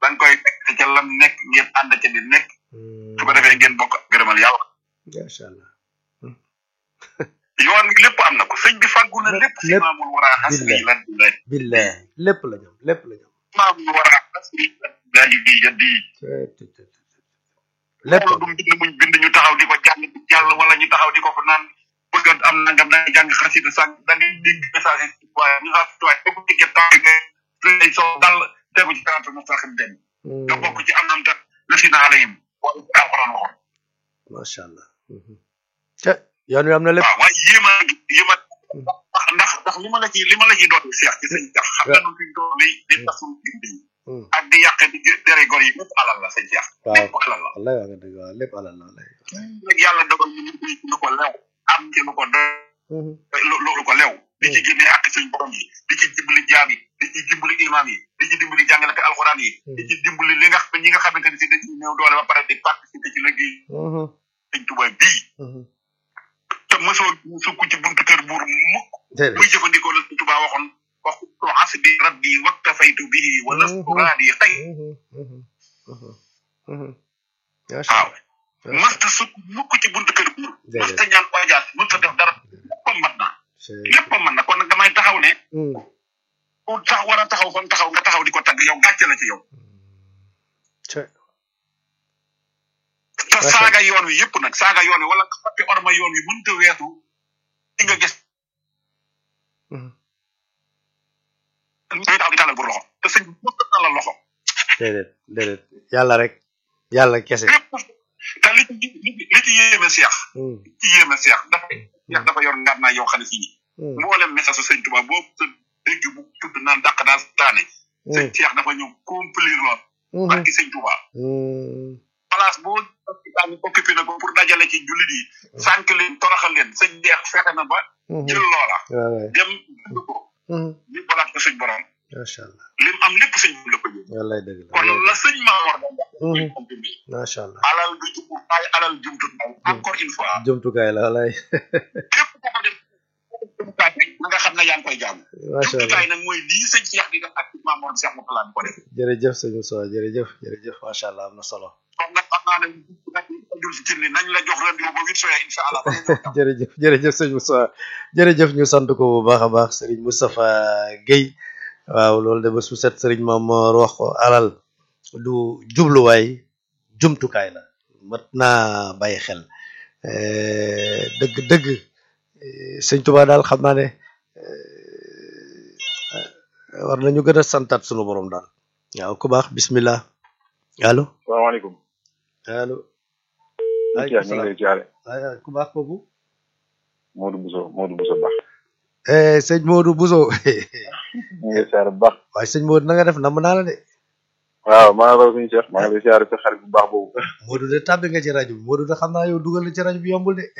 da nga koy nekk ca lam nekk ngeen ànd ca di nekk su ko defee ngeen bokk gërëmal yàlla macha allah yoon wi lépp am na ko sëñ bi fàggu na lépp si lépp. maamul war a xas Billahi. yi lan di lay billahi lépp la ñoom lépp la ñoom maamul war a xas yi lan di lay di yaddi lépp loolu du bind muñ bind ñu taxaw di ko jàng di jàll wala ñu taxaw di ko fa naan bëgg a am nangam da ngay jàng xasida sànq da ngay dégg message yi waaye ñu xas waaye boo ko déggee taxaw nga lay soo dal tegu ci kanaatu mustaqim dem nga bokk ci am nam ta la si naa alayhim wala ci alquran waxoon macha allah ca yoon wi am na lépp waaw waaye yéema yéema ndax ndax li ma la ci li ma la ci doon seex ci sëñ tax xam nga nu fi doon li di tasul gindi Hmm. ak di yàq di dere gor yi lépp alal la sëñ Cheikh waaw lépp alal la wallahi waa nga dëgg waaw lépp alal la wallahi nag yàlla dogal ñu ñu ci lu ko lew am ci lu ko doy lu lu lu ko lew di ci génnee ak suñ borom yi di ci dimbali jaam yi di ci dimbali imam yi di ci dimbali jàngalate alxuraan yi di ci dimbali li nga xam ñi nga xamante ne si dañu néew doole ba pare di participer ci liggéey sëñ Tuubaa bii te mosoo sukk ci buntu kër buur mukk déedéet muy jëfandikoo la sëñ Tuubaa waxoon wax ko asbi rabbi waktafaytu bihi wa lastu raadi xëy macha waaw allah masta sukk mukk ci buntu kër buur masta ñaan audience mësta def dara lépp a mat na lépp a mat na kon nag damay taxaw ne ku tax war a taxaw kon taxaw nga taxaw di ko tagg yow gàcce la ci yow te Macha saaga yoon wi yëpp nag saaga yoon wi wala nga fàtte orma yoon wi mënta weesu di nga gis ñuy taxaw di tàllal bu loxo te sëñ bi mësta tàllal loxo déedéet déedéet yàlla rek yàlla kese lépp te li ci li ci yéeme seex li ci yéeme seex dafa seex dafa yor ngaat naa yow xam ne fii mboolem message su sëñ Tuubaa boobu sa dégg bu tudd naan dàq daa taane sëñ seex dafa ñëw complir lool barki sëñ Tuubaa place boo daan occupé na ko pour dajale ci jullit yi sànq leen toroxal leen sëñ deex fexe na ba jël loola waaw waay dem dund ko ñu balaat ko suñ borom macha allah lim am lépp sëñ bi la ko jël wallaay dëgg la kon la sëñ Maamoor da Mhm. wax macha allah alal du jumtukaay alal jumtukaay encore une fois jumtukaay la wallaay képp ku ko def jumtukaay rek na nga xam ne yaa ngi koy jaamu macha allah jumtukaay nag mooy lii sëñ Cheikh di def ak Maamoor Cheikh Moutala di ko def jërëjëf sëñ Moussa jërëjëf jërëjëf macha allah am na solo kon nag xam naa ne nag dul si ni nañ la jox rendez-vous ba huit soya incha allah ba ngeen ñëw. jërëjëf jërëjëf sëñ Moussa jërëjëf ñu sant ko bu baax a baax sëriñ Moustapha Guèye waaw loolu de bés bu set sëriñ Mamor wax ko alal du jubluwaay jumtukaay la mat naa bàyyi xel Eh, dëgg dëgg eh, sëñ Tuubaa daal xam naa ne eh, war nañu gën a santaat sunu borom daal waaw ku baax bismillah allo salaamaaleykum. allo Cheikh ñu ngi lay jaare ay ku baax kooku Modou Bousso Modou Bousso Ba. eh sëñ Modou Bousso ñu ngi lay jaare bu baax. waaye sëñ Modou na nga def namm naa la de waaw maa ngi raw suñu Cheikh maa ngi lay jaare sa xarit bu baax boobu. Modou de tàbbi nga ci rajo bi Modou de xam naa yow dugal na ci rajo bi yombul de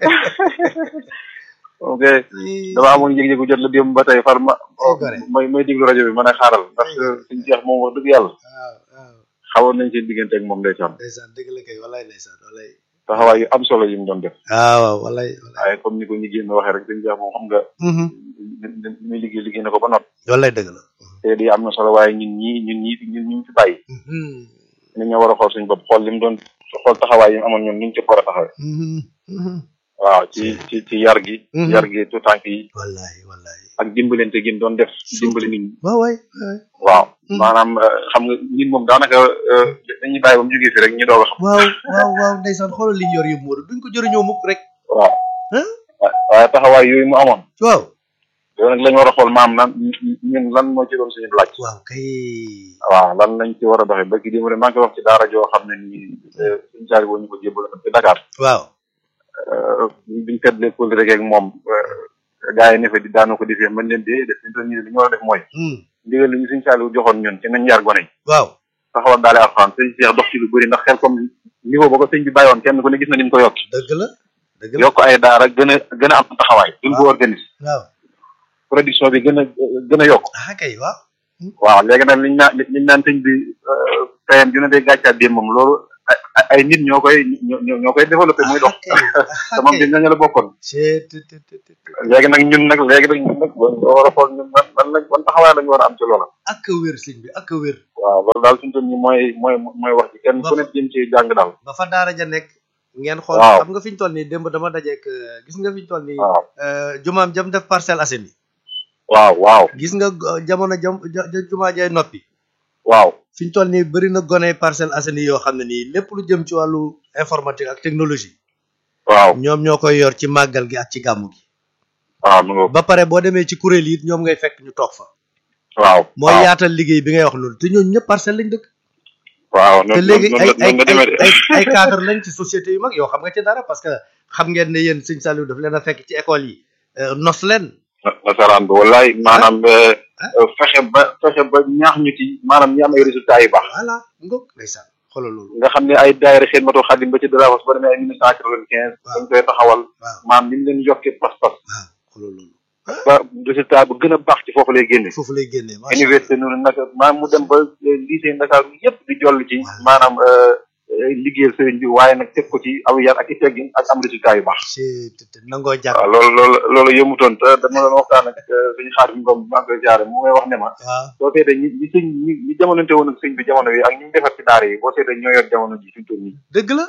ok dama amoon yëg-yëgu jot la démb ba tey far ma Oh, gore. may may diglu rajo bi mën a xaaral ndax suñu Cheikh moom wax dëgg yàlla waaw waaw xawoon nañ seen diggante ak moom ndeysaan ndeysaan dëgg la kay walay ndeysaan walay taxawaay yu am solo yi mu doon def waaw waaw walay walay waaye comme ni ko ñi génn waxee rek suñu Cheikh moom xam nga Mhm. li muy liggéey liggéey na ko ba noppi walay dëgg la te di am na solo waaye ñun ñii ñun ñii ñun ñu ngi fi bàyyi Mhm. ñun ñoo war a xool suñu bopp xool li mu doon xool taxawaay yi mu amoon ñun ñu ci war a taxawee Mhm. Mhm. waaw ci ci ci yar gi Mhm. yar gi tout tànk yi walay walay ak dimbalante gi mu doon def dimbali nit ñi waaw waay waay waaw Mhm. maanaam euh, xam nga nit moom daanaka euh, dañuy bàyyi ba mu jógee fi rek ñu doog a xam waaw waaw waaw ndeysaan xoolal li ñu yor yëpp Modou duñ ko jëriñoo mukk rek waaw Hein? wa- waaye taxawaay yooyu mu amoon waaw yow nag lañ war a xool maam nan ñun lan moo ci doon suñu laaj waaw kay waaw lan lañ ci war a doxee ba ki démb rek maa ngi koy wax ci daara joo xam ne nii euh, suñu saari boo ñu ko jébbal ci Dakar waaw euh, biñ teddlee kóol rek ak moom gars yi ne fa di daana ko defee mën leen dee def ñu toll nii li ñu war a def mooy Hmm. ndigal li ñu suñu saali joxoon ñun ci nañ yar gone yi waaw taxawal daale alxuraan sëñ Cheikh dox ci lu bëri ndax xel comme niveau ba ko sëñ bi bàyyoon kenn ku ne gis na ni mu ko yokk dëgg la dëgg la yokk ay daara gën a gën a am taxawaay gën ko organise waaw production bi gën a gën a yokk ah kay waaw waaw léegi nag liñ naan liñ naan sëñ bi payam dina dee gàccaat démb moom loolu ay ay- ay nit ñoo koy ñoo ñoo ñoo koy développé muy dox te moom ci ñooñu la bokkoon léegi nag ñun nag léegi nag ñun nag boo war a xool ñun man man lañ ban taxawaay lañu war a am ci loola ak a wér sëñ bi ak a wér waaw loolu daal suñu toll nii mooy mooy mooy wax ci kenn ku ne jëm ci jàng daal ba fa daara ja nekk ngeen xool Waaw. xam nga fi ñu toll nii démb dama dajeek euh, gis nga fi ñu toll nii waaw euh, jumaam jam def Parcelles Assainies waaw waaw gis nga go- jamono jam ja- ja- jumaa jay noppi waaw fi ñu toll nii bëri na gone Parcelles Assainies yoo xam ne nii lépp lu jëm ci wàllu informatique ak technologie waaw ñoom ñoo koy yor ci màggal gi ak ci gàmmu gi waaw mu nga ba pare boo demee ci kuréel yi it ñoom ngay fekk ñu toog fa waaw mooy waaw yaatal liggéey bi ngay wax loolu te ñooñu ñëpp parcelle lañ dëkk waaw te noonu léegi ay noonu ay noonu la demee de ay ay cadre lañ ci société yu mag yoo xam nga ci dara parce que xam ngeen ne yéen sëñ Saliou daf leen a fekk ci école yi euh, nos leen nasaraan bi wallaay maanaam fexe ba fexe ba ñaax ñu ci maanaam ñu am ay résultats yu baax voilà ngóog ndeysaan xoolal loolu nga xam ne ay daayira Xidmatul Xaadim ba ci Darawas ba demee ay mille neuf cent quatre-vingt-quinze Waaw. dañ koy taxawal waaw maanaam ni mu leen yokkee pas-pas waaw xoolal loolu ba résultat bu gën a baax ci foofu lay génne foofu lay génnee macha université noonu nag maanaam mu dem ba eh, lycée Ndakaaru bi yëpp di joll ci Waaw. maanaam eh, eh, liggéeyal sëriñ bi waaye nag teg ko ci aw yar ak i teggin ak am résultat yu baax ci te te nangoo jàng waaw loolu loolu loolu yëmutoon te dama doon waxtaan ak eh, suñu xaar bi ngom maa ngi koy jaare mu ngay wax ne ma waaw soo seetee ñi ñi sëñ ñi ñi jamonante woon ak sëñ bi jamono yi ak ñi ñu defar ci daara yi boo seetee ñoo yor jamono ji suñu toll nii dëgg la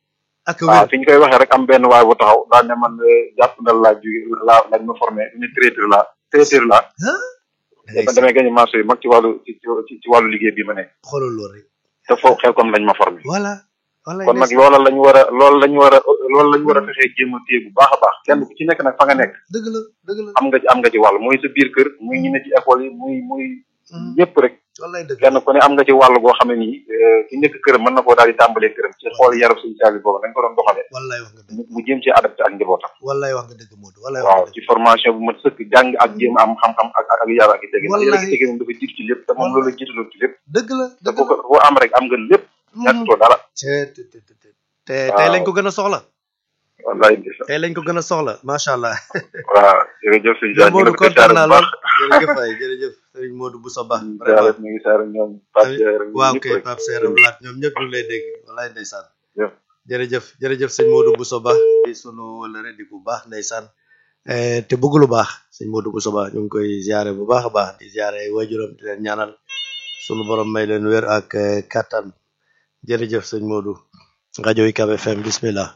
ak waaw wér fi ñu koy waxee rek am benn waay bu taxaw daal ne man eh, jàpp ndal laa jóge laa lañ ma formé ñu traiteur la traiteur la ah dafa demee gañe marché yu mag ci wàllu ci ci ci wàllu liggéey bi ma nekk xoolal loolu rek te foofu xel comme lañ ma formé voilà voilà kon nag loola lañ war a loolu lañ war a loolu lañ war a fexee jéem a téye bu baax a baax kenn ku ci nekk nag fa nga nekk dëgg la dëgg la am nga ci am nga ci wàll muy sa biir kër muy ñi ne ci école yi muy muy ñëpp rek wallaay dëgg kenn ku ne am nga ci wàll goo xam ne nii eh, ki nekk këram mën na koo daal di tàmbalee këram ci xool yarab suñu caabi boobu nañ ko doon doxalee wallaay wax nga dëgg mu mu jéem ci adapté ak njabootam wallaay wax nga dëgg Modou wallaay wax waaw nga ci dëgg formation bu mat sëkk jàng ak jéem a am xam-xam ak ak yar ak i tegin yar ak Wallahi. i tegin moom dafa jiitu ci lépp te moom loolu la jiitaloon ci lépp dëgg la te dëgg boo ko la boo am rek am nga lépp ñàkkutoo dara te te te te te tey lañ ko gën a soxla wallaay ndeysaan tey lañ ko gën a soxla macha allah waaw jërëjëf sëñ Dia ñu Modou ngi koy kontaan saare naa bu lool baax jërëjëf waay jërëjëf sëriñ Modou Bousso Ba yàlla vraiment ñu ngi saare ñoom Pape Cheikh rek waaw ñëpp kay rek. Pape Serre Blaat ñoom ñëpp ñu ngi lay dégg wallaay ndeysaan Jëf. jërëjëf jërëjëf sëñ Modou Bousso Ba di sunu wëlëre di bu baax ndeysaan Eh, te bëgg lu baax sëñ Modou Bousso Ba ñu ngi koy ziare bu baax a baax di ziare waajuram di leen ñaanal sunu borom may leen wér ak eh, kattan jërëjëf sëñ Modou rajo UCAB FM bismillah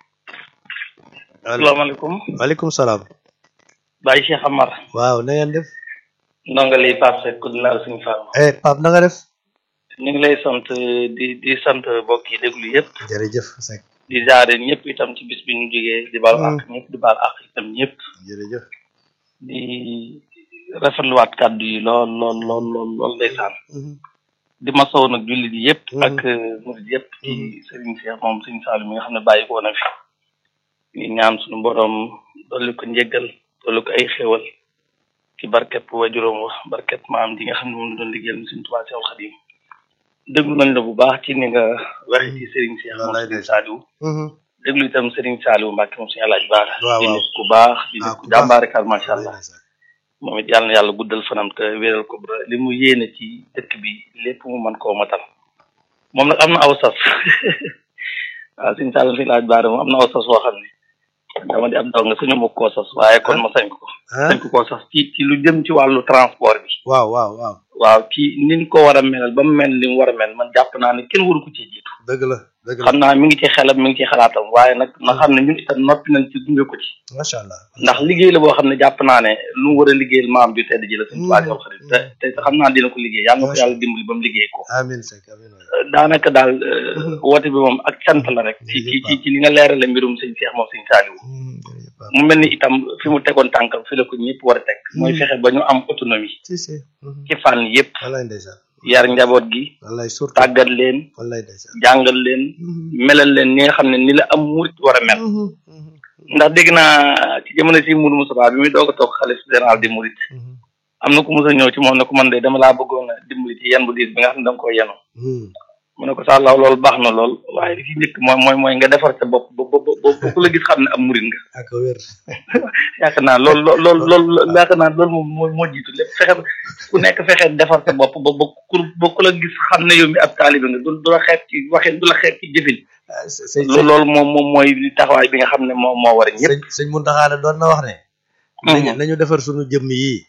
allo asalaamaaleykum waaleykum salaam Baye Cheikh Amar waaw na ngeen def ndongali Pape Seck ku dinaa suñu Fall eh Pape na nga def ñu ngi lay sant di di sant mbokk yi déglu yëpp jërëjëf Seck di jaare ñëpp itam ci bis bi ñu jógee di baal Mm. àq ñëpp di baal àq itam ñëpp jërëjëf di rafetluwaat kàddu yi lool lool lool lool lool ndeysaan Mhm. di masaw nag jullit yi yëpp Mm. ak murid yëpp ci Serigne Cheikh moom Serigne Saliou mi nga xam ne bàyyi ko na fi ñu ñaan suñu borom dolli ko njëggal dolli ko ay xéwal ci barket wajuróom wax barket maam ji nga xam ne moom la doon liggéeyal mu Serigne Touba Cheikhoul Khadim déglu nañ la bu baax ci ni nga waxe ci Serigne Cheikh moom Wallaay Serigne ndeysaan. Saliou Mhm. déglu itam Serigne Saliou Mbacke moom suñu alaaj baara Waaw, di waaw. nit ku baax di Ah, nit ku ku baax. jàmbaarekaal macha allah Wallaay ndeysaan. moom it yàlla na yàlla guddal fanam te wéeral ko ba li mu yéene ci dëkk bi lépp mu mën koo matal moom nag am na aw sas waaw suñu sàllam si laaj baara moom am na aw sas woo xam ne dama di ab daw nga suñu mukk koo sas waaye kon ma sañ ko ah sañ ko koo sas ci ci lu jëm ci wàllu transport bi waaw waaw waaw waaw ci niñ ko war a melal ba mu mel ni mu war a mel man jàpp naa ne kenn waru ko ci jiitu dëgg la dëgg la xam naa mi ngi ci xelam mi ngi ci xalaatam waaye nag na xam ne ñun itam noppi nañ ci gunge ko ci macha allah ndax liggéey la boo xam ne jàpp naa ne lu mu war a liggéeyal maam ju tedd ji la suñu tubaab yoo xam ne te te xam naa dina ko liggéey yàlla na ko yàlla dimbali ba mu liggéey ko amin Seck amin waay. daanaka daal euh, woote bi moom ak cant la rek ci ci ci ci li nga leerale mbirum sëñ Cheikh moom sëñ Saliou Hmm, jërëjëf Pape. mu mel ni itam fi mu tegoon tànkam fi la ko ñëpp war a teg mooy fexe ba ñu am autonomie si si Mhm. ci fànn yëpp wallaay ndeysaan yar njaboot gi wallaay surtout tàggat leen wallaay ndeysaan jàngal leen Mhm. melal leen ni nga xam ne ni la am murit war a mel Mhm, mhm, ndax dégg naa ci jamono si Mourou Moussa bi muy doog a toog xalif général di murit mhm. am na ku mos a ñëw ci moom ne ko man de dama laa bëggoon a dimbali ci yan bu diis bi nga xam ne da nga koy yenu Hmm, mu ne ko sàllaaw loolu baax na lool waaye li ci njëkk mooy mooy mooy nga defar sa bopp ba ba ba ba ku la gis xam ne am murid nga ak wér yaakaar naa loolu lool lool loolu yaakaar naa loolu moom moo moo jiitu lépp fexe ku nekk fexe defar sa bopp ba ba ku ba ku la gis xam ne yow mi ab taalibe nga du du la xeeb ci waxin du la xeeb ci jëfin sëñ loolu loolu moom moom mooy taxawaay bi nga xam ne moo moo war a ñëpp sëñ sëñ Muntaxa doon na wax ne nañu nañu defar suñu jëmm yi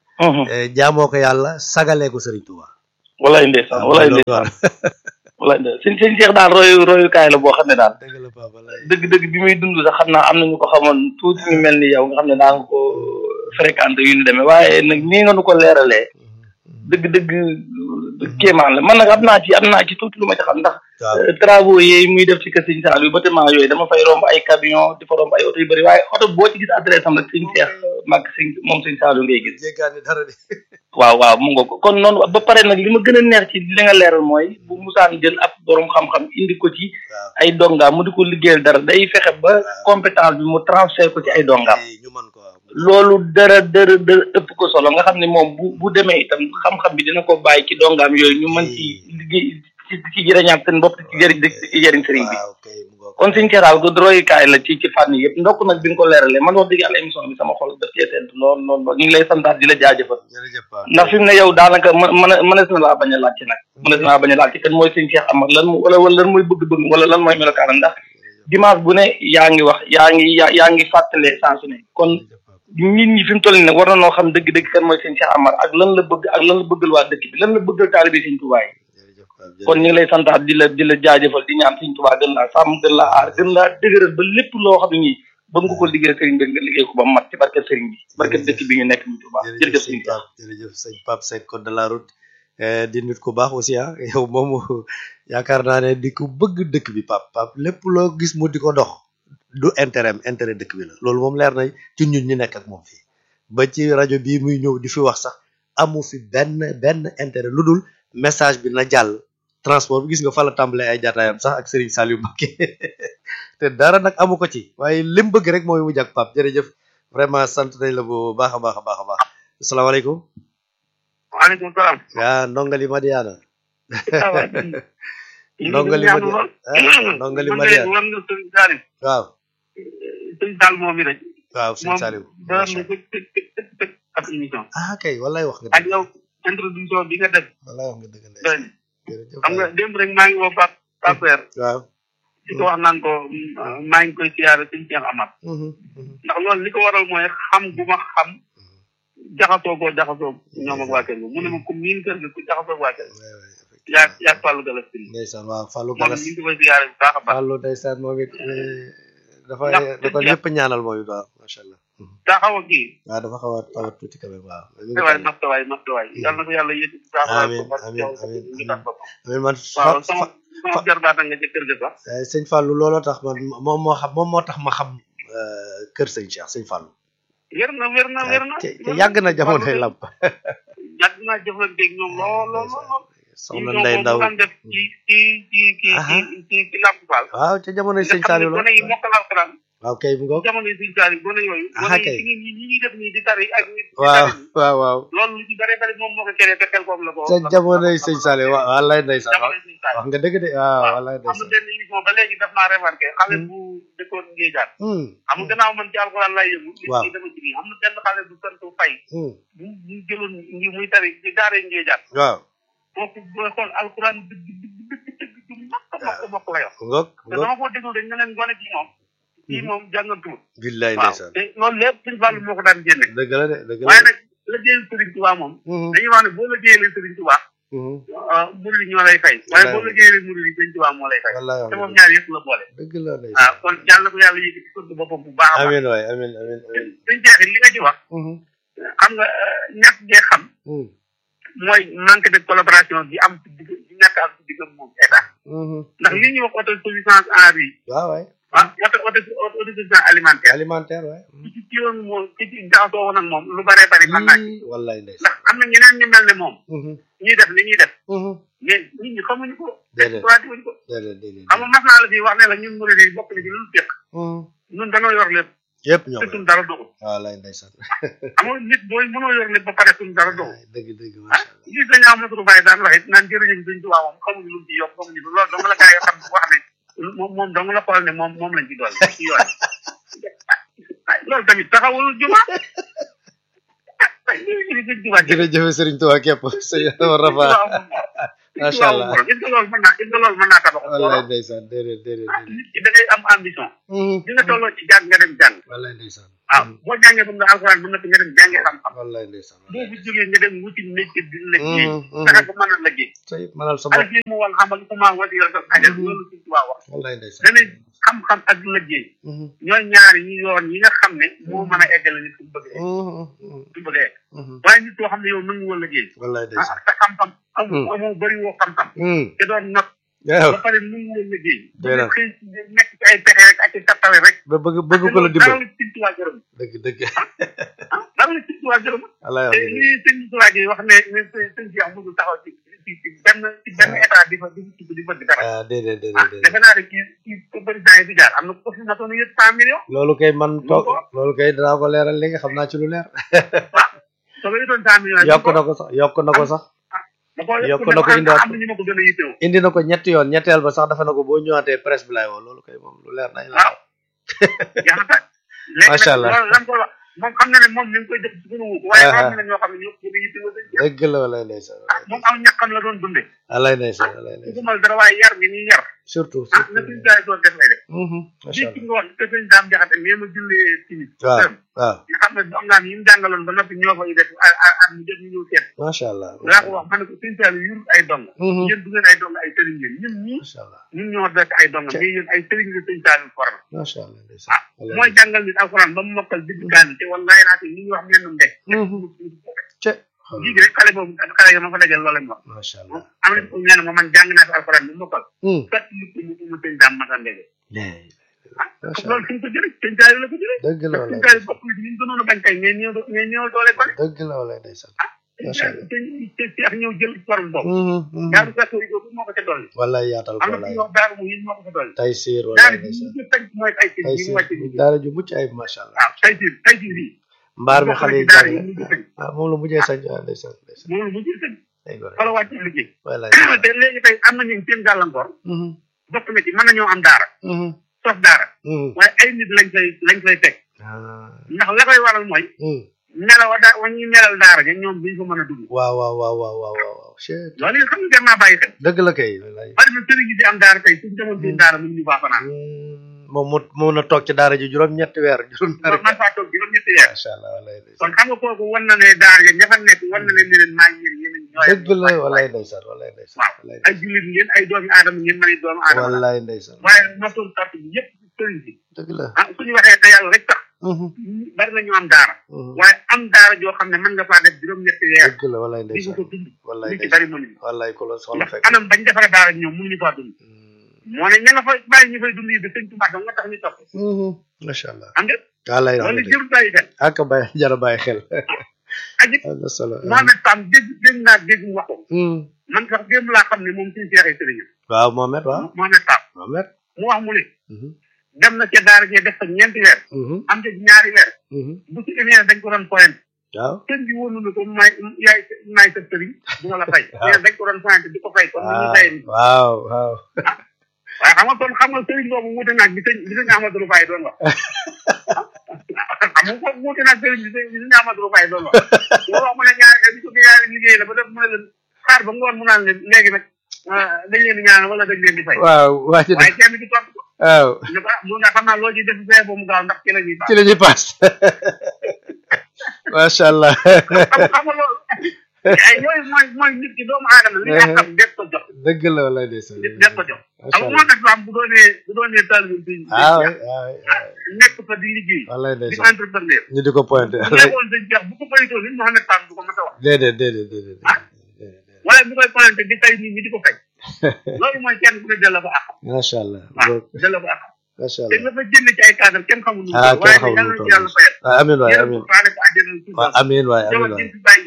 jaamoo ko yàlla sagalee ko Sëriñ Tuuba walaay ndeysaan walaay ndeysaan walaay ndeysaan sëñ sëñ Cheikh daal royu royukaay la boo xam ne daal dëgg la papa lay dëgg dëgg bi muy dund sax xam naa am nañu ko xamoon tuuti ñu mel ni yow nga xam ne daa nga ko fréquenté yu ñu demee waaye nag nii nga nu ko leeralee dëgg dëgg kéemaan la man nag am naa ci am naa ci tuuti lu ma ci xam ndax travaux yi muy def ci kër sëñ Saliou bâtiment yooyu dama fay romb ay camion di fa romb ay oto yu bëri waaye oto boo ci gis adresse am rek sëñ Cheikh mag sëñ moom sëñ Saliou ngay gis jéggaani dara de waaw waaw mu nga ko kon noonu ba pare nag li ma gën a neex ci li nga leeral mooy bu musaan jël ab borom xam-xam indi ko ci ay dongaam mu di ko liggéeyal dara day fexe ba compétence bi mu transfert ko ci ay dongaam ñu mën ko loolu dara dara dara ëpp ko solo nga xam ne moom bu bu demee itam xam-xam bi dina ko bàyyi ci dongaam yooyu ñu mën ci liggéey ci ci jëriñaat seen bopp ci jëriñ ci jëriñ sëriñ bi kon suñ keeraal du royukaay la ci ci fànn yëpp ndokk nag bi nga ko leeralee man wax dëgg yàlla émission bi sama xol daf cee sedd lool lool lool ñu ngi lay santaat di la jaajëfal ndax fi mu ne yow daanaka mën mën mënees na laa bañ a laajte nag mënees na laa bañ a laajte kan mooy sëñ Cheikh Amar lan wala wala lan mooy bëgg-bëgg wala lan mooy melokaanam ndax dimanche bu ne yaa ngi wax yaa ngi yaa ngi fàttalee saa su ne kon nit ñi fi mu toll nii nag war na noo xam dëgg-dëgg kan mooy sëñ Cheikh Amar ak lan la bëgg ak lan la bëggal waa dëkk bi lan la bëggal taalibe sëñ Tuubaa yi kon ñu ngi lay santaat di la di la jaajëfal di ñaan sëñ Tuubaa gën laa sàmm gën laa aar gën laa dëgëral ba lépp loo xam ne nii bëgg nga ko liggéey sëriñ bi nga liggéey ko ba mat ci barke sëriñ bi barke dëkk bi ñu nekk ñu Tuubaa jërëjëf sëñ Pape jërëjëf sëñ Pape Seck code de la route di nit ku baax aussi ah yow moom yaakaar naa ne di ko bëgg dëkk bi Pape Pape lépp loo gis mu di ko dox du intérêt intérêt dëkk bi la loolu moom leer na ci ñun ñi nekk ak moom fii ba ci rajo bii muy ñëw di fi wax sax amu fi benn benn intérêt lu dul message bi na jàll transport bi gis nga fa la tàmbalee ay jataayam sax ak Serigne Saliou Mbacké te dara nag amu ko ci waaye lim bëgg rek mooy mu jàk Pape jërëjëf vraiment sant nañ la bu baax a baax a baax a baax asalaamaaleykum waaleykum salaam yaa ndongali Madiana ndongali Madiana ndongali Madiana war nga sëñ Salim waaw sëñ Sall moom mi rek waaw sëñ Saliou dara na ko tëg tëg tëg tëg ab émission ah kay wallaay wax nga ak yow introduction bi nga def wallaay wax nga dëgg ndey doy xam nga démb rek maa ngi woo Pape Pape waaw di ko wax naan ko maa ngi koy siyaare sëñ Cheikh Amar ndax loolu li ko waral mooy xam bu ma xam jaxasoo koo jaxasoo ñoom ak waa kër ga mu ne ma ku miin kër ga ku jaxasoo waa kër ga yaa yaa Fallou Galas Tine ndeysaan waaw Fallou moom Galas ñu ngi koy siyaare bu baax a baax Fallou ndeysaan moom it dafa Ndax da ko ñëpp ñaanal moom it waaw macha allah daa xaw a kii waaw dafa xaw a xaw a tuuti quand même waaw waay masta waay masta waay yàlla na ko yàlla yéeti bu baax a Amiin, baax amiin, ko amiin, ñu tax boppam amiin man waaw fa- sama fa- sama jarbaata nga ca kër ga sax eh, sëñ Fallou looloo tax man moom moo xam moom moo tax ma xam eh, kër sëñ Cheikh sëñ Fallou wér na wér na wér na te te yàgg na jamonoy lamp yàgg naa jëflanteeg ñoom lool lool lool lool soxna ñoom Ndey moom Ndaw mu daan def ci ci ci ci Aha. ci ci ci Lamp Fall waaw ca jamonoy nga sëñ xam ne Saliou la gone yi mokkal alxuraan waaw kay mu ngoog jamono yi sëñ Saliou gone yooyu Aha, gone kay. yi ñi ñi ñuy def nii di tari ak ñi di waaw tari nii. waaw waaw loolu lu ci bare bari moom moo ko créé te xel koom la ko ca jamonoy sëñ Saliou waaw wallaay ndeysaan jamono yi sëñ Saliou wax nga dëgg de waaw wallaay am na ndeysaan benn émission ba léegi daf naa remarqué xale bu dëkkoon Ngéejaan Hmm, xam nga gannaaw man ci alxuraan laay yëngu nit Waaw. ñi dama ci nii am na benn xale bu sant fay hmm, bu bu jëloon ngi muy tari ci daaree Ngéejaan waaw kooku booy xool alxuraan dëgg dëgg dëgg dëgg du mokk mokk mokk la yor mu ngoog mu te ngoog dama ko déglu dañ ne leen gone ci moom kii moom jàngantuwul billaay waaw ndeysaan te loolu lépp suñu fàllu moo ko daan génne dëgg la de dëgg la waaye de nag liggéeyu Sëriñ Tuubaa moom Mhm, dañuy wax ne boo liggéeyee Sëriñ Tuubaa mhm, murid yi ñoo lay fay waaye boo Wallaay. liggéeyee murid yi Sëriñ Tuubaa moo lay fay wallaay wax te nga moom dëgg. ñaar yëpp la boole dëgg la ndeysaan waaw kon yàlla ko yàlla yëkkati sëdd boppam bu baax a baax amiin waay amiin amiin amiin suñ jeexit li nga ci wax Mhm, xam nga ñàkk gee xam mhm, mooy manque de collaboration bi am ci digg bi ñàkk am ci diggam moom état mhm. ndax li ñuy wax autosuffisance en riz waaw waay ah auto auto autosuffisance alimentaire alimentaire waay ci ci ci woon moom ci ci jaxasoo woon ak moom lu bare bari mën naa ci Ii, wallaay ndeysaan ndax am na ñeneen ñu mel ne moom Mhm, ñuy def li ñuy def mhm. mais nit ñi xamuñu ko Déedéet. exploité wuñu ko déedéet déedéet xam nga mas naa la fi wax ne la ñun murid yi bokk na ci lu ñu fekk Mhm, ñun dañoo yor lépp yëpp ñoo te ko suñ dara doxul waaw lay ndeysaan amoo nit booy mënoo yor nit ba pare suñ dara doxul dëgg dëgg ah macha allah gis nañu Amadou Baye daan wax it naan jërëjëf sëñ Tuubaa moom xamuñu lu mu ci yokk xamuñu lu loolu dong la gaa yi xam wax ne moom moom dong la xool ne moom moom lañ ci dool ci yoon ah loolu tamit taxawul juma ah jërëjëf sëñ Tuubaa jërëjëf Serigne Touba képp sëñ Rafa macha allah est-ce que loolu mën naa est-ce que loolu mën naa tabax wallaay ndeysaan déedéet déedéet ah déedéet nit ki da ngay am ambition di nga tolloo ci jàng nga dem jàng wallaay ndeysaan waaw boo jàngee ba nga alxuraan ba noppi nga dem jàngee xam-xam wallaay ndeysaan boo fi jógee nga dem wuti métier di liggéey Mhm, mhm. fexe ba mën a liggéey tey mënal sa ala bopp fii mu wal xamal ku maa wasi yor sa xajal loolu suñ tubaab wax wallaay ndeysaan danañ xam-xam ak liggéey Mhm, ñooy ñaari ñu yoon yi nga xam ne moo mën a eggale nit fu mu bëgg a egg mhm, mhm, fu mu bëgg a egg mhm. waaye nit koo xam ne yow nangu woo liggéey wallaay ah ndeysaan sa xam-xam amu Mhm. amoo bëri woo xam-xam Mhm, te doon not waaw ba pare nangu woo liggéey Doy na. xëy nekk ci ay pexe rek ak ci tattale rek ba bëgg bëgg ko la dara dimbal la ci tubaab gërëm dëgg dëgg ah dara la ci tubaab gërëm wallaay te wax dëgg lii sëñ tubaab yi wax ne ne sëñ sëñ Cheikh mënul taxaw ci ci ci benn ci benn état di fa di ci di bëgg dara ah déedéet ah déedéet déedéet defe naa ne kii kii président yi fi jaar am na ko fi natoon yëpp cent millions loolu kay man toog ko. loolu kay dinaa ko leeral léegi xam naa ci lu leer soo ko yëtoon cent millions yokk na ko sax yokk na ko sax da ko yokk na ko indiwaat am na ñu ma ko gën a yittewoo indi na ko ñetti yoon ñetteel ba sax dafa na ko boo ñëwaatee presse bi laay woo loolu kay moom lu leer nañ la waaw yaa ngi tàkk léegi Macha nag Allah. loolu lan ko wax moom xam na ne moom mi ngi koy def ci gën a wuuk waaye am na ñoo xam ne ñoo ko gën a yittewoo sëñ Cheikh dëgg la walay ndeysaan ah moom aw ñàkkam la doon dundee walay ndeysaan walay su ko ndeysaan mal dara waaye yar bi ñuy yar surtout ah na suñ jaay doon def lay def Mhm, macha lii allah ci nga wax te sëñ daam jaxate mais ma jullee timis waaw dem waaw nga xam ne dongaan yi mu jàngaloon ba noppi ñoo koy def a at mu jot ñu ñëw seet macha allah laa ko wax ma ne ko sëñ Sall yurut ay dong Mhm, yéen du ngeen ay dong ay sëriñ ngeen ñun ñii macha allah ñun ñoo dekk ay dong mais yéen ay sëriñ la sëñ Sall forme macha allah ndeysaan walay mooy jàngal nit alxuraan ba mu mokkal digg kaan te wallahi naa te li ñuy wax mennum de ce lii rek xale boobu xale yi ma fa dajal loolu lañ wax macha allah am na ko ñaan ma man jàng naa fi alxuraan bi mokkal Mhm, kat lu ko mu mu sëñ daam masa ndege léegi macha loolu allah fi ñu ko jëlee sëñ Sall la ko jëlee dëgg la sëñ walay Sall bokk na ci ñu gënoon a bañ tey mais ñëw mais ñëw doole ko ne dëgg la walay ndeysaan Macha Allah. te te te ak ñëw jël forme boobu Mhm, mhm. daaru gàtto yi boobu moo ko ca dolli walay yaatal ko am na walay fi wax daaru mu yéen moo ko ca dolli tay siir walay daara ji ndeysaan ñu tënk mooy ay sëñ tay bi mu wàcce siir bi daara ju mucc ayib macha allah waaw tay siir tay siir bii mbaar mi bokk xale na yi ci daara yi jàng ñu ngi tënk ah moom la mujjee sañ ah ndeysaan ndeysaan moom la mu jël sëñ ay gore fa la wàcce liggéey walay te léegi tey am na ñu seen gàllankoor Mhm, bokk na ci mën nañoo am daara mhm, sos daara mhm. waaye ay nit lañ koy lañ koy teg ah ndax la koy waral mooy mhm. nelaw wa daa wa ñuy nelal daara ja ñoom duñ ko mën a dugg waaw waaw waaw waaw waaw waaw waaw Chut. loolu yi xam nga jar naa bàyyi xel dëgg la kay wallaay bari na sëriñ yi di am daara tey suñ demoon seen daara mënuñu faa fanaan Hmm, moom mu mun a toog ci daara ji juróom-ñetti weer juróom-ñaari man faa toog juróom ñetti weer macha allah wallaay kon ndeysaan xam nga kooku wan na ne daara ja ña fa nekk wan na leen ne leen maa ngi yéen yéen ñooy dëgg la wallaay ndeysaan wallaay ndeysaan waaw wallaay ay jullit ngeen ay doomi aadama ngeen mën ay doomu aadama la wallaay ndeysaan waaye notoon tart bi yëpp sëriñ si dëgg la ah suñu waxee te yàlla rek tax Mhm, bari na ñu am daara mhm. waaye am daara joo xam ne mën nga faa def juróom-ñetti weer dëgg la wallaay di ko ndeysaan ko dund wallaay li ci ndeysaan bari mënuñu wallaay ku la soxla ndax fekk anam bañ defara daara ñoom mënuñu faa dund Hmm, moo ne ña nga fa bàyyi ñu fay dund yi bi sëñ Tuubaa dong nga tax ñu topp mhm. macha allah am nga wallaay wax loolu nga dëgg jërul bàyyi xel ak bàyyi jara bàyyi xel aji am na solo Mohamed Pam dégg dégg naa dégg mu wax ko Hmm. man sax démb laa xam ne moom suñu seexee sëriñam waaw Mohamed waaw Mohamed Pam Mohamed mu wax mu ne Mhm, dem na ca daara jee def fa ñeenti weer mhm, am ca ñaari weer mhm. bu ci émee dañ ko doon pointé waaw sëñ bi wóolu na ko may yaay maay sa sëriñ du ma la fay Waaw. mais dañ ko doon pointé di ko fay comme ni ñu waaw fayee nii waaw waaw waaye xam nga kon xam nga sëriñ boobu wuute naag bi sëñ bi sëñ Amadou Faye doon wax xam nga kooku wuute naag sëriñ bi sëñ bi sëñ Amadou Faye doon wax boo wax mu ne ñaari bi ko ñaari liggéey la ba def mu ne leen xaar ba ngoon mu naan leen léegi nag ah, dañ leen di ñaan wala dañ leen di fay waaw waa ci waaye kenn ki tontu ko waaw ne ko ah mu nga xam naa loo ciy def fee ba mu gaaw ndax ci la ñuy baax ci la ñuy paas macha allah xam xam nga loolu ay yooyu mooy mooy nit ki doomu aadama li nga xam des ko jox dëgg la wala ndeysaan nit des ko jox macha xam nga allah moo tax am bu doonee bu doonee taalibe bi waaw waaw nekk fa di liggéey wala di ndeysaan entrepreneur ñu di ko pointé bu nekkoon sëñ Cheikh bu ko bayitoo nit moo xam ne Pam du ko mën a wax déedéet déedéet déedéet déedéet wala bu koy pointé di fay nit ñi di ko fay loolu mooy kenn ku ne delloo ko àq macha allah waaw delloo ko àq macha te allah nga fa jënd ci ay cadre kenn xamul nu mu ah toll waaye kenn nag xamul yàlla nu na ci yàlla fayal ah amiin waay yàlla amiin ko faale ko àjjana waaw amiin waay amiin jabar waay jëm fi bàyyi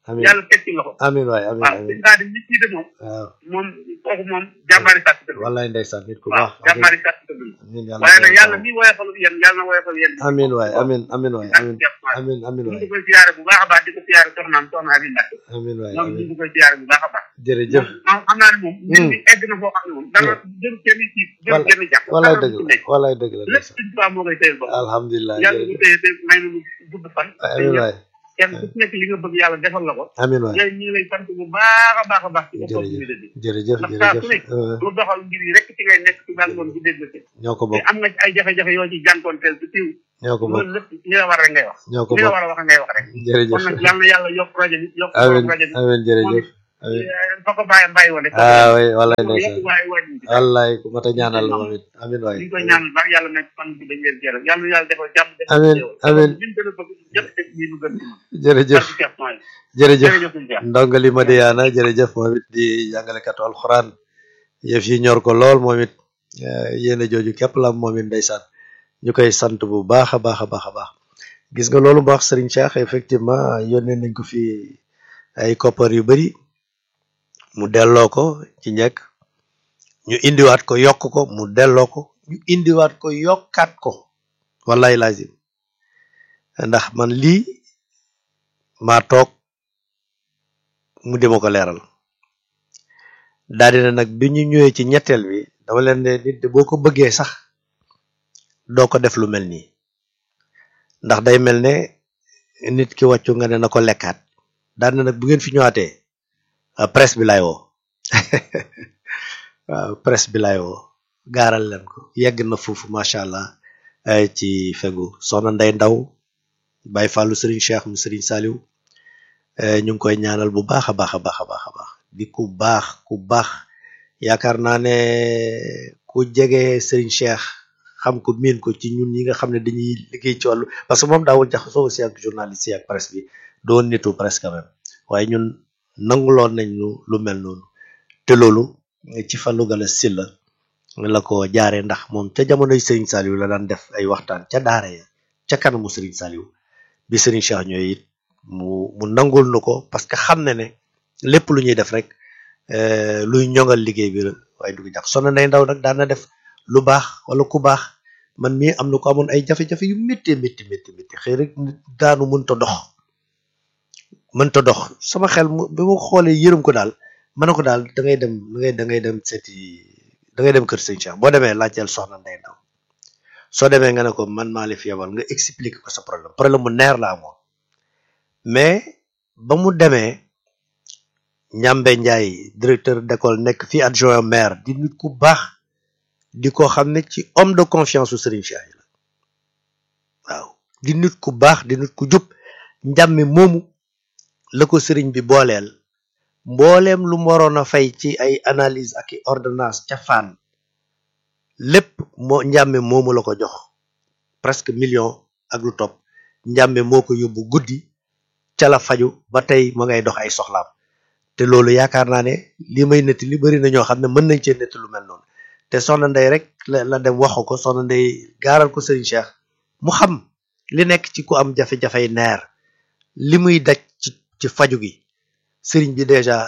amiin yàlla teg ci loxo amiin waay amiin waaw amiin sëñ Xaadim nit ñi de moom waaw moom kooku moom jàmbaari sàtt dëgg la wallaay ndeysaan nit ku waaw baax jàmbaari sàtt dëgg la amiin yàlla waaye nag yàlla mi woyofal yéen yàlla na woyofal yéen amiin waay amiin amiin waay ak amiin Cheikh Fall amiin amiin ñu waay ngi koy siyaare bu baax a baax di ko siyaare soxnaam soxna Abi Mbacke amiin waay moom ñu amiin ngi koy siyaare bu baax a baax jërëjëf moom xam naa ne moom mbir mi egg na foo xam ne moom dara jëru kenn ci jëru Wala- kenn jàpp wallaay dara dëgg du ci la nekk wallaay dëgg la lépp ndeysaan suñ tubaab moo koy téyel bopp alhamdulilah yàlla bu jërëjëf téye te may na lu gudd fan te amiin ñëpp waay kenn ku ci nekk li nga bëgg yàlla defal la ko amiin waay yéen ñu ngi lay sant bu baax a baax a baax ci jërëjëf opportunité bi jërëjëf ndax saa su jërëjëf ne euh, lu doxal ngir yi rek ci ngay nekk ci daal ngoon bu dégg ci ñoo ko te bokk am nga ci ay jafe-jafe yoo ci jànkoonteel te tiw ñoo ko bokk loolu lépp li la war rek ngay wax ñoo ko li la bokk war a wax ngay wax rek jërëjëf kon nag yàlla na yàlla yokk rajo bi yokk amiin rajo bi amiin jërëjëf amiin fa ko bàyyi bàyyi woon rek ah oui wallaay yokk ndeysaan waaye wàññi bi wallaay ku mat a ñaanal moom it amiin waay ñu ngi koy ñaanal baax yàlla nekk fan bi dañ leen jëral yàlla na yàlla defal jàmm defal Amiin, xéewal. amiin. liñ gën a bëgg ñëpp teg nii lu gën ci ñun. jërëjëf Barke Cheikh Mahi. jërëjëf jërëjëf suñu Cheikh. ndongali Madiana jërëjëf moom it di jàngalekatu alxuraan yëf yi ñor ko lool moom it eh, yéene jooju képp la am moom it ndeysaan ñu koy sant bu baax a baax a baax a baax gis nga loolu baax Serigne Cheikh effectivement yónnee nañ ko fi ay koppar yu bari mu delloo ko ci njëkk ñu indiwaat ko yokk ko mu delloo ko ñu indiwaat ko yokkaat ko wallahi lazim ndax man lii maa toog mu di ma ko leeral daal dina nag bi ñu ñëwee ci ñetteel bi dama leen ne nit de boo ko bëggee sax doo ko def lu mel nii ndax day mel ne nit ki wàccu nga ne na ko lekkaat daal na nag bu ngeen fi ñëwaatee ah, presse bi laay woo waaw presse bi laay woo gaaral leen ko yegg na foofu macha allah eh, ci fegu soxna Ndey Ndaw Baye Fallou Serigne Cheikh mu Serigne Saliou eh, ñu ngi koy ñaanal bu baax a baax a baax a baax a baax di ku baax ku baax yaakaar naa ne ku jege Serigne Cheikh xam ko miin ko ci ñun ñi nga xam ne dañuy liggéey ci wàllu parce que moom daawul jaxasoo aussi ak journaliste yi ak presse bi doon nitu presse quand même waaye ñun nanguloon nañ lu lu mel noonu te loolu ci Fallou Galass Sylla la ko jaaree ndax moom ca jamonoy Serigne Saliou la daan def ay waxtaan ca daara ya ca kanamu Serigne Saliou bi Serigne Cheikh ñooy it mu mu nangul nu ko parce que xam na ne lépp lu ñuy def rek eh, luy ñoŋal liggéey bi la waaye du ko jax sonna nday ndaw nag daan na def lu baax wala ku baax man mii am na ko amoon ay jafe-jafe yu métti métti métti métti xëy rek nit daanu mënta dox mënta dox sama xel mu bi ma xoolee yërëm ko daal ma ne ko daal da ngay dem da ngay da ngay dem seeti da ngay dem kër sëñ Cheikh boo demee laajteel soxna Ndey Ndaw soo demee nga ne ko man maa la fi yebal nga expliquer ko sa problème problème mu neer la amoon mais ba mu demee Ñambe Njaay directeur d'école nekk fii adjoint maire di nit ku baax di ko xam ne ci homme de confiance su Serigne Cheikh yi la waaw di nit ku baax di nit ku jub njàmme moomu la ko sëriñ bi booleel mbooleem lu mu waroon a fay ci ay analyse ak i ordonnance ca fan lépp moo njàmme moomu la ko jox presque million ak lu topp njàmme moo ko yóbbu guddi ca la faju ba tey ma ngay dox ay soxlaam te loolu yaakaar naa ne li may netti li bari na ñoo xam ne mën nañ cee netti lu mel noonu te soxna ndey rek la la dem waxu ko soxna ndey gaaral ko sëriñ Cheikh mu xam li nekk ci ku am jafe-jafey neer li muy daj ci ci faju gi sëriñ bi déjà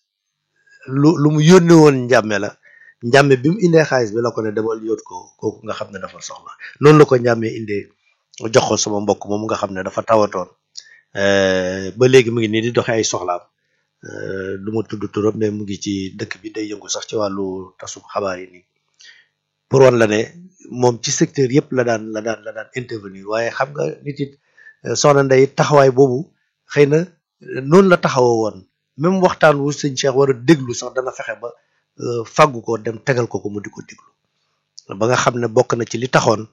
lu lu mu yónne woon njàmme la njàmme bi mu indee xaalis bi la ko ne demal yóot ko kooku nga xam ne dafa soxla noonu la ko njàmme indee jox ko sama mbokk moom nga xam ne dafa tawatoon euh, ba léegi mu ngi nii di doxe ay soxlaam euh, du ma tudd turam mais mu ngi ci dëkk bi day yëngu sax ci wàllu tasum xabaar yi nii pour wan la ne moom ci secteur yëpp la daan la daan la daan intervenir waaye xam nga nit it euh, soxna ndey taxawaay boobu xëy na euh, noonu la taxawoo woon même waxtaan wu sëñ Cheikh war a déglu sax dana fexe ba euh, fàggu ko dem tegal ko ko mu di ko déglu ba nga xam ne bokk na ci li taxoon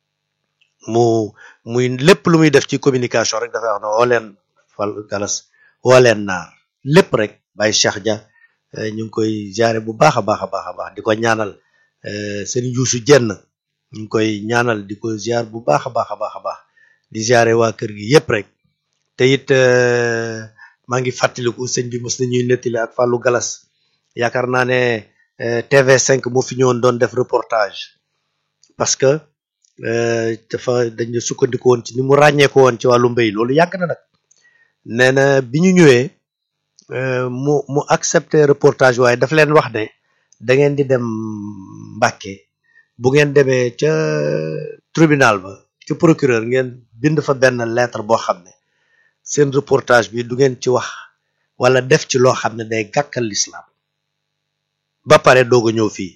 mu muy lépp lu muy def ci communication rek dafay wax ne woo leen fal galas woo leen naar lépp rek Baye Cheikh Dia euh, ñu ngi koy jaare bu baax a baax a baax a baax di ko ñaanal euh, sëriñ Yuusu Jenn ñu ngi koy ñaanal di ko ziar bu baax a baax a baax a baax di ziare waa kër gi yépp rek te it euh, maa ngi fàttaliku sëñ bi mos nañuy nettali ak Fallou Galas yaakaar naa ne euh, TV5 moo fi ñëwoon doon def reportage parce que euh, dafa dañu sukkandiku woon ci ni mu ràññeeku woon ci wàllu mbéy loolu yàgg na nag nee na bi ñu ñëwee mu mu accepter reportage waaye daf leen wax ne da ngeen di dem Mbàkke bu ngeen demee ca tribunal ba ca procureur ngeen bind fa benn lettre boo xam ne seen reportage bi du ngeen ci wax wala def ci loo xam ne day gàkkal l'islam ba pare doog a ñëw fii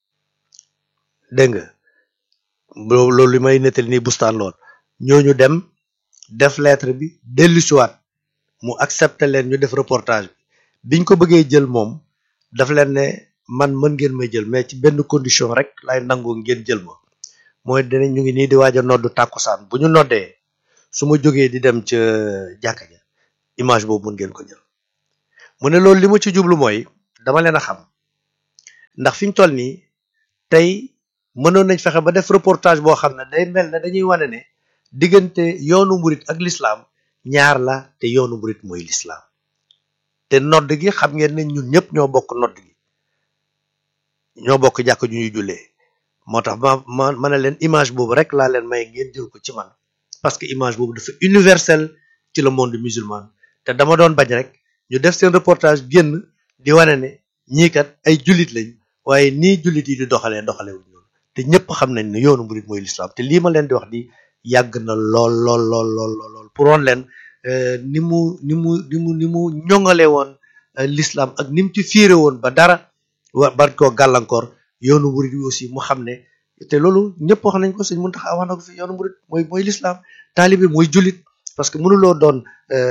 dégg nga loolu li may nettali nii bustaan lool ñooñu dem def lettre bi dellusiwaat mu accepté leen ñu def reportage bi biñ ko bëggee jël moom daf leen ne man mën ngeen may jël mais ci benn condition rek lay nangu ngeen jël ma mooy dinañ ñu ngi nii di waaj a noddu tàkkusaan bu ñu noddee su ma jógee di dem ca jàkka ja image boobu mën ngeen ko jël mu ne loolu li ma ci jublu mooy dama leen a xam ndax fi ñu toll nii tey mënoon nañ fexe ba def reportage boo xam ne day mel ne dañuy wane ne diggante yoonu murit ak lislaam ñaar la te yoonu murit mooy lislaam te nodd gi xam ngeen ne ñun ñëpp ñoo bokk nodd gi ñoo bokk jàkk ju ñuy jullee moo tax ma ma ma ne leen image boobu rek laa leen may ngeen jël ko ci man parce que image boobu dafa universel ci le monde musulman te dama doon bañ rek ñu def seen reportage génn di wane ne ñii kat ay jullit lañ waaye nii jullit yi di doxalee doxalee wuñ noonu te ñëpp xam nañ ne yoonu murit mooy lislaam te lii ma leen di wax di yàgg na lool lool lool lool lool pour woon leen ni mu ni mu ni mu ni mu ñoŋale woon l'islam ak ni mu ci fiire woon ba dara wa ban koo gàllankoor yoonu murit bi aussi mu xam ne te loolu ñëpp wax nañ ko sëñ Muntaxa wax na ko fi yoonu murit mooy mooy l'islam taalibe mooy jullit parce que mënuloo doon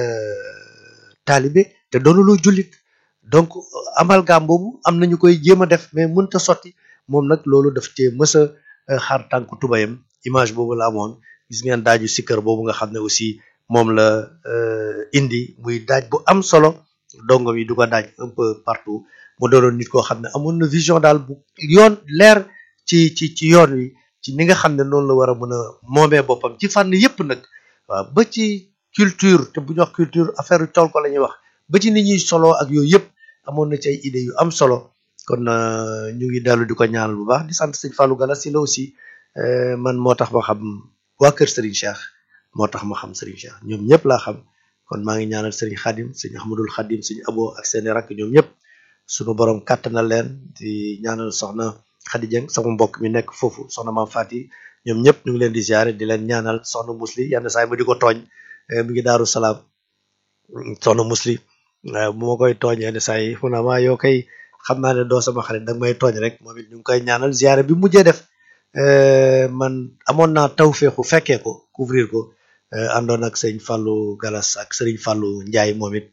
taalibe te doonuloo jullit donc amalgame boobu am nañu koy jéem a def mais mënta sotti moom nag loolu daf cee mës a xar tànku tubayam image boobu la amoon gis ngeen daaju sikkër boobu nga xam ne aussi moom la indi muy daaj bu am solo dongo yi du ko daaj un peu partout mu doonoon nit koo xam ne amoon na vision daal bu yoon leer ci ci ci yoon wi ci ni nga xam ne noonu la war a mën a moomee boppam ci fànn yépp nag waaw ba ci culture te bu ñu wax culture affaire yu tool ko la ñuy wax ba ci ni ñuy solo ak yooyu yëpp amoon na ci ay idées yu am solo kon ñu ngi dellu di ko ñaanal bu baax di sant sëñ Fallou Gala si la aussi man moo tax ma xam waa kër Serigne Cheikh moo tax ma xam Serigne Cheikh ñoom ñëpp laa xam kon maa ngi ñaanal Serigne Khadim sëñ Ahmadul Khadim sëñ Abo ak seeni rakk ñoom ñëpp sunu borom kàttanal leen di ñaanal soxna Khady Dieng sama mbokk mi nekk foofu soxna maam Fati ñoom ñëpp ñu ngi leen di ziare di leen ñaanal soxna musli yenn saa yi ma di ko tooñ mi ngi daaru salaam soxna musli bu ma koy tooñ yenn saa yi mu ne ma yow kay xam naa ne doo sama xarit danga may tooñ rek moom it ñu ngi koy ñaanal ziare bi mujjee def man amoon naa tawféexu fekkee ko couvrir ko àndoon ak sëñ Fallou Galas ak sëriñ Fallou Ndiaye moom it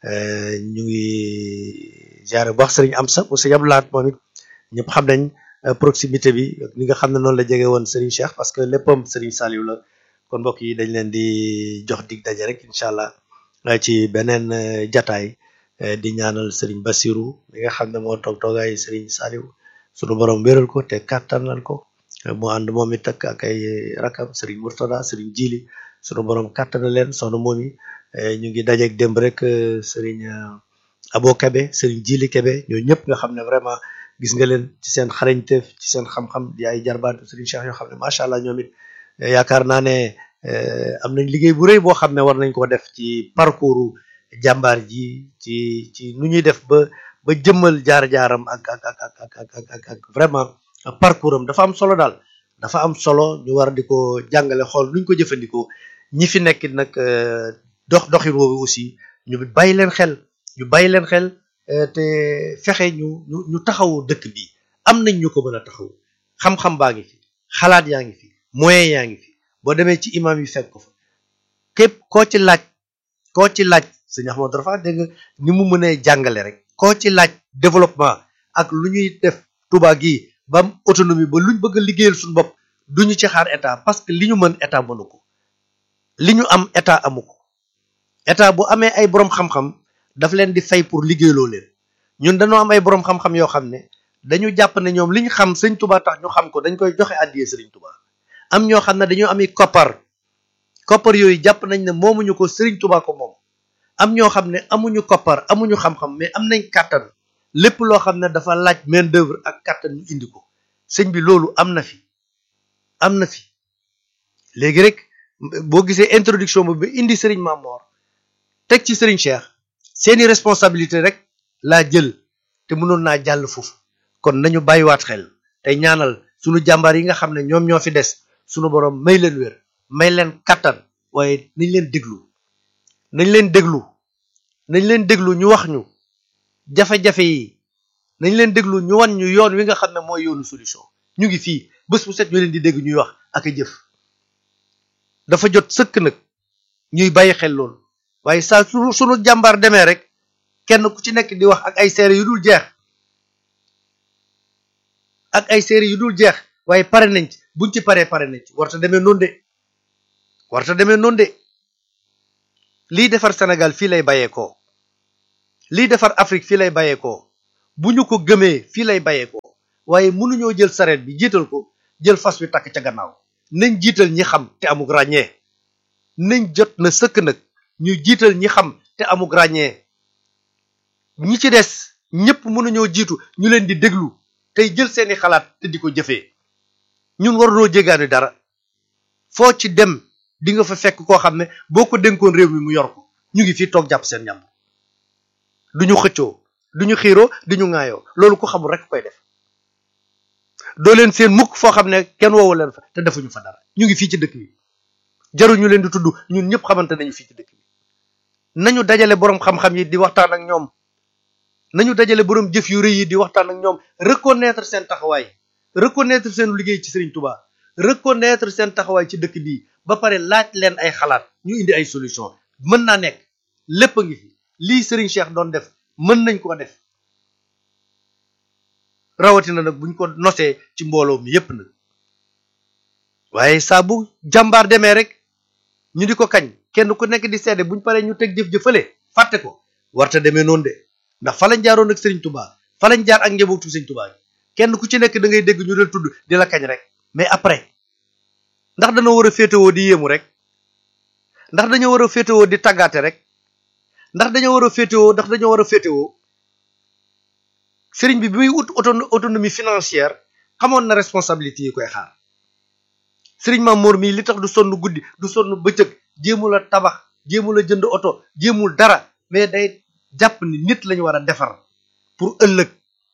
ñu ngi ziare bu baax sëriñ Amsa mu sëñ Abdoulaat moom it ñëpp xam nañ proximité bi ni nga xam ne noonu la jege woon Serigne Cheikh parce que léppam Serigne Saliou la kon mbokk yi dañ leen di jox dig daje rek incha allah ci beneen jataay di ñaanal Serigne Bassirou mi nga xam ne moo toog toogaay Serigne Saliou sunu borom wéral ko te kàttanal ko mu ànd moom it ak ak ay rakam Serigne Mourtada Serigne Jili sunu borom kàttanal leen soxna moom yi ñu ngi dajeeg démb rek Serigne Abo Kebe Serigne Jili Kebe ñooñu ñëpp nga xam ne vraiment. gis nga leen ci seen xarañteef ci seen xam-xam di ay jarbaatu Serigne Cheikh yoo xam ne macha allah ñoom it yaakaar naa ne am nañ liggéey bu rëy boo xam ne war nañ ko def ci parcours jàmbaar ji ci ci nu ñuy def ba ba jëmmal jaar-jaaram ak ak ak ak ak ak ak vraiment parcours am dafa am solo daal dafa am solo ñu war di ko jàngale xool nuñ ko jëfandikoo ñi fi nekk nag dox doxin woowu aussi ñu bàyyi leen xel ñu bàyyi leen xel. te fexe ñu ñu ñu taxawu dëkk bi am nañ ñu ko mën a taxawu xam-xam baa ngi fi xalaat yaa ngi fi moyen yaa ngi fi boo demee ci imam yi fekk ko fa képp koo ci laaj koo ci laaj sëñ Ahmadou Rafa dégg nga ni mu mënee jàngale rek koo ci laaj développement ak lu ñuy def Touba gi ba am autonomie ba luñ bëgg a liggéeyal suñu bopp duñu ci xaar état parce que li ñu mën état mënu ko li ñu am état amu ko état bu amee ay borom xam-xam daf leen di fay pour liggéeyloo leen ñun dañoo am ay borom xam-xam yoo xam ne dañu jàpp ne ñoom li ñu xam sëñ Touba tax ñu xam ko dañ koy joxe àddiyee sëriñ Touba am ñoo xam ne dañoo ami koppar koppar yooyu jàpp nañ ne moomuñu ko sëriñ Touba ko moom am ñoo xam ne amuñu koppar amuñu xam-xam mais am nañ kàttan lépp loo xam ne dafa laaj main d'œuvre ak kàttan ñu indi ko sëñ bi loolu am na fi am na fi léegi rek boo gisee introduction bi ba indi sëriñ Mamor teg ci sëriñ Cheikh seeni responsabilité rek laa jël te mënoon naa jàll foofu kon nañu bàyyiwaat xel tey ñaanal sunu jàmbaar yi nga xam ne ñoom ñoo fi des sunu borom may leen wér may leen kattan waaye nañ leen déglu nañ leen déglu nañ leen déglu ñu wax ñu jafe-jafe yi nañ leen déglu ñu wan ñu yoon wi nga xam ne mooy yoonu solution ñu ngi fii bés bu set ñu leen di dégg ñuy wax ak a jëf dafa jot sëkk nag ñuy bàyyi xel loolu waaye saa su sunu jàmbaar demee rek kenn ku ci nekk di wax ak ay seere yu dul jeex ak ay seere yu dul jeex waaye pare nañ ci buñ ci paree pare nañ ci warta demee noonu de warta demee noonu de lii defar Sénégal fii lay bàyyeekoo lii defar Afrique fii lay bàyyeekoo bu ñu ko gëmee fii lay bàyyeekoo waaye mënuñoo jël sareet bi jiital ko jël fas wi takk ca gannaaw nañ jiital ñi xam te amuk ràññee nañ jot na sëkk nag ñu jiital ñi xam te amuk ràññee ñi ci des ñëpp mënuñoo jiitu ñu leen di déglu tey jël seeni xalaat te di ko jëfee ñun warunoo jéggaani dara foo ci dem di nga fa fekk koo xam ne boo ko dénkoon réew mi mu yor ko ñu ngi fii toog jàpp seen ñam duñu xëccoo duñu xiiroo duñu ŋaayoo loolu ko xamul rek koy def doo leen seen mukk foo xam ne kenn woowu leen fa te defuñu fa dara ñu ngi fii ci dëkk bi jaruñu leen di tudd ñun ñëpp xamante nañu fii ci dëkk bi nañu dajale boroom xam-xam yi di waxtaan ak ñoom nañu dajale boroom jëf yu rëy yi di waxtaan ak ñoom reconnaître seen taxawaay reconnaître seen liggéey ci Serigne Touba reconnaître seen taxawaay ci dëkk bii ba pare laaj leen ay xalaat ñu indi ay solution mën naa nekk lépp a ngi fi lii Serigne Cheikh doon def mën nañ ko def rawatina nag buñ ko nosee ci mbooloo mi yépp nag waaye saa bu jàmbaar demee rek ñu di ko kañ kenn ku nekk di seede buñ paree ñu teg jëf-jëfale fàtte ko warta demee noonu de ndax fa lañ jaaroon ak Serigne Touba fa lañ jaar ak njabootu Serigne Touba kenn ku ci nekk da ngay dégg ñu del tudd di la kañ rek mais après ndax dañoo war a féetewoo di yéemu rek ndax dañoo war a féetewoo di tàggaate rek ndax dañoo war a féetewoo ndax dañoo war a féetewoo sëriñ bi bi muy ut autonomie financière xamoon na responsabilité yi koy xaar sëriñ Maam Mor mii li tax du sonn guddi du sonn bëccëg jéemul a tabax jéemul a jënd oto jéemul dara mais day jàpp ni nit lañu war a defar pour ëllëg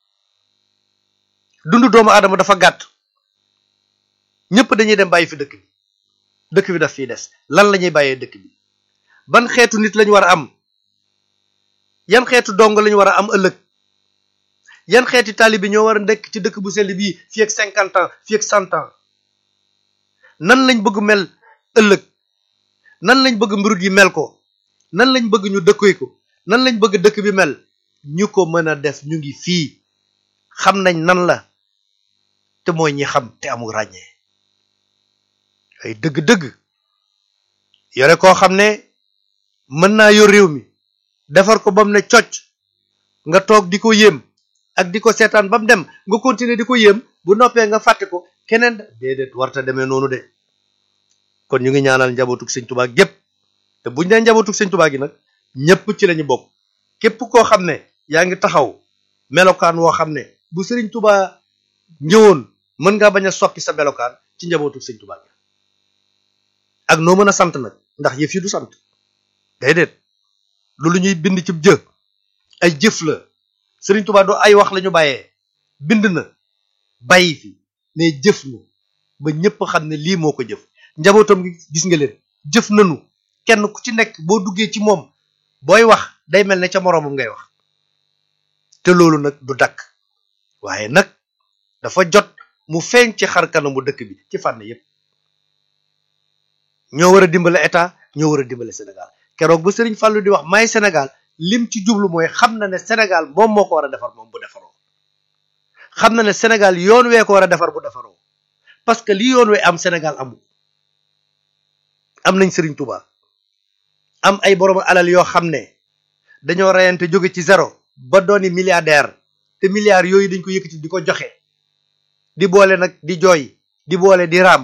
dundu doomu aadama dafa gàtt ñëpp dañuy dem bàyyi fi dëkk bi dëkk bi daf fiy des lan la ñuy bàyyee dëkk bi ban xeetu nit lañu war a am yan xeetu dong lañu war a am ëllëg yan xeeti taalibi ñoo war a nekk ci dëkk bu sell bii fii ak cinquante ans fii ak cent ans nan lañ bëgg mel ëllëg nan lañ bëgg mbirut yi mel ko nan lañ bëgg ñu dëkkoy ko nan lañ bëgg dëkk bi mel ñu ko mën a def ñu ngi fii xam nañ nan la te mooy ñi xam te amul ràññee ay dëgg-dëgg yore koo xam ne mën naa yor réew mi defar ko ba mu ne cocc nga toog di ko yéem ak di ko seetaan ba mu dem nga continuer di ko yéem bu noppee nga fàtte ko keneen déedéet warta demee noonu de kon ñu ngi ñaanal njabootug sëñ tubaa gépp te buñ dee njabootug sëñ tubaa gi nag ñëpp ci lañu bokk képp koo xam ne yaa ngi taxaw melokaan woo xam ne bu sëriñ tubaa ñëwoon mën ngaa bañ a soppi sa melokaan ci njabootug sëñ tubaa gi ak noo mën a sant nag ndax yëf yi du sant déedéet loolu ñuy bind ci jë ay jëf la sëriñ tubaa doo ay wax lañu bàyyee bind na bàyyi fi mais jëf na ba ñëpp xam ne lii moo ko jëf njabootam gi gis nga leen jëf nanu kenn ku ci nekk boo duggee ci moom booy wax day mel ne ca moroomam ngay wax te loolu nag du dakk waaye nag dafa jot mu feeñ ci xar kanamu dëkk bi ci fànn yépp ñoo war a dimbale état ñoo war a dimbale Sénégal keroog bu Serigne Fallou di wax may Sénégal lim ci jublu mooy xam na ne Sénégal moom moo ko war a defar moom bu defaroo xam na ne Sénégal yoon wee ko war a defar bu defaroo parce que li yoon wee am Sénégal amul am nañ Serigne Touba am ay borom alal yoo xam ne dañoo reyante jóge ci zéro ba dooni milliardaire te milliards yooyu dañ ko yëkkati di ko joxe di boole nag di jooy di boole di raam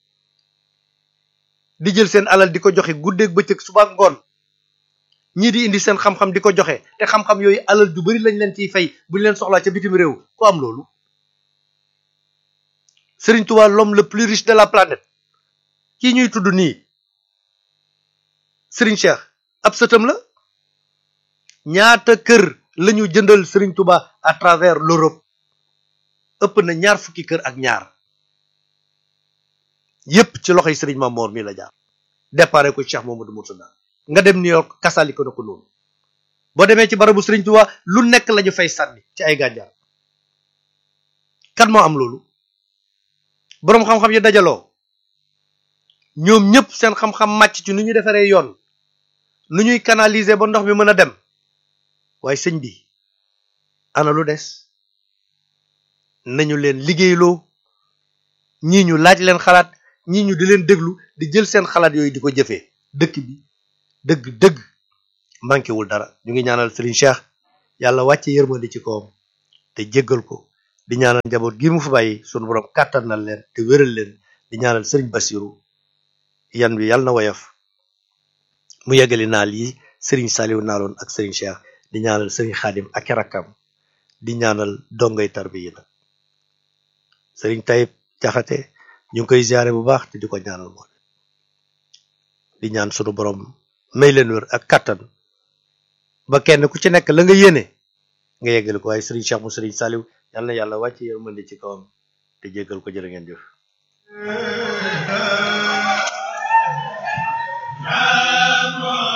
di jël seen alal di ko joxe guddeeg bëccëg suba ak ngoon ñii di indi seen xam-xam di ko joxe te xam-xam yooyu alal ju bari lañ leen ciy fay bu ñu leen soxlaa ca bitim réew ku am loolu Serigne Touba l'homme le plus riche de la planète kii ñuy tudd nii Serigne Cheikh ab sëtam la ñaata kër lañu jëndal Serigne Touba à travers l'Europe ëpp na ñaar fukki kër ak ñaar yépp ci loxoy Serigne Mamor mi la jaar déparé ko Cheikh Mamadou Murtada nga dem New York kasali ko na ko noonu boo demee ci barabu Serigne Touba lu nekk lañu fay sànni ci ay gànjaar kan moo am loolu boroom xam-xam yi dajaloo ñoom ñëpp seen xam-xam màcc ci nu ñu defaree yoon nu ñuy canaliser ba ndox mi mën a dem waaye sëñ bi ana lu des nañu leen liggéeyloo ñii ñu laaj leen xalaat ñii ñu di leen déglu di jël seen xalaat yooyu di ko jëfee dëkk bi dëgg dëgg manqué wul dara ñu ngi ñaanal Serigne Cheikh yàlla wàcce yërmandi ci kawam te jéggal ko di ñaanal njaboot gi mu fa bàyyi sunu borom kàttanal leen te wéral leen di ñaanal Serigne Bassirou yan bi yàlla na woyof mu yeggali naal yi Serigne Saliou naaloon ak Serigne Cheikh di ñaanal Serigne Khadim ak i rakkam di ñaanal dongay tarbi yi nag Serigne Tayib Jaxate ñu ngi koy ziare bu baax te di ko ñaanal moom di ñaan sunu borom may leen wér ak kattan ba kenn ku ci nekk la nga yéene nga yeggali ko waaye Serigne Cheikh mu Serigne Saliou yàlla na yàlla wàcce yërmande ci kawam te jéggal ko jërë ngeen jëf. Yeah.